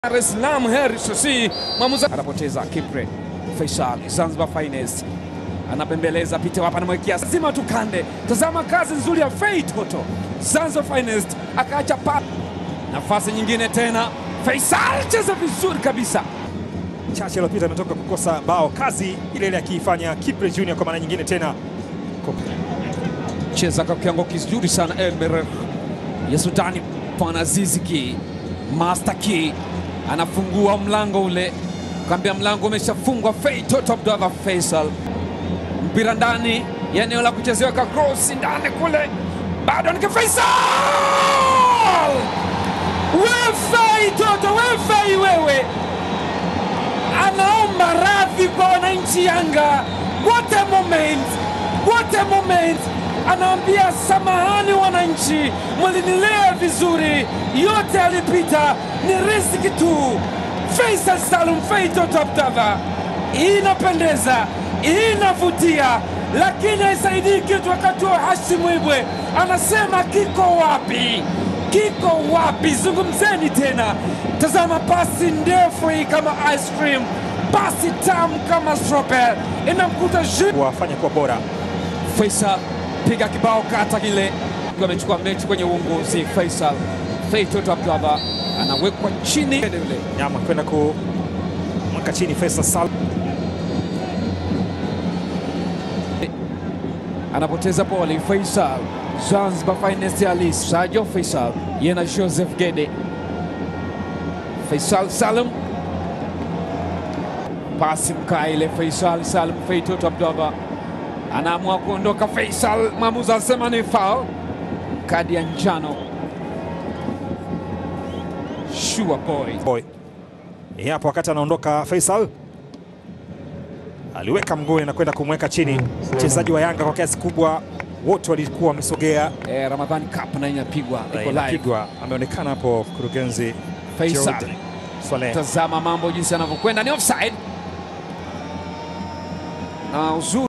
Dar es Salaam Heri Sosi mwamuzi anapoteza Kipre Faisal Zanzibar Finest anapembeleza pite hapa, anamwekea lazima tukande. Tazama kazi nzuri ya Fei Toto Zanzibar Finest akaacha pa nafasi nyingine tena. Faisal cheza vizuri kabisa. chache iliyopita ametoka kukosa bao, kazi ile ile akiifanya Kipre Junior kwa mara nyingine tena. cheza kwa kiwango kizuri sana Elmer ya Sudani Panaziziki Master Key anafungua mlango ule, kaambia mlango umeshafungwa. Fei Toto Abdallah Faisal, mpira ndani ya eneo la kuchezewa ka cross ndani kule, bado ni Faisal. We Fei Toto, we Fei wewe, anaomba radhi kwa wananchi Yanga. What a moment, what a moment! Anaambia samahani wananchi, mlinilea vizuri, yote alipita, ni riziki tu. Faisal Salum Fei Toto Abdallah, inapendeza, inavutia, lakini haisaidii kitu. Wakati wa Hashim Ibwe anasema kiko wapi? Kiko wapi? Zungumzeni tena. Tazama pasi ndefu hii kama ice cream, pasi tamu kama strawberry, inamkuta Ju- Wafanya kuwa bora Faisal piga kibao kata kile, Akiwa amechukua mechi kwenye uongozi. Faisal Fei Toto Abdallah anawekwa chini yule nyama kwenda kumweka chini Faisal Sal anapoteza boli. Faisal Zanzibar Finest Ali Sajo Faisal yeye na Joseph Gede. Faisal Salum pasi mkaile. Faisal Salum Fei Toto Abdallah anaamua kuondoka. Faisal mwamuzi anasema ni foul, kadi ya njano. Sure boy boy. Eh, Hapo wakati anaondoka Faisal aliweka mguuni na kwenda kumweka chini mchezaji wa Yanga kwa kiasi kubwa, wote walikuwa wamesogea. eh, Ramadhani Cup na inapigwa Na iko live. Inapigwa, ameonekana hapo mkurugenzi Faisal Gerald Swaleh. tazama mambo jinsi yanavyokwenda, ni offside na uzuri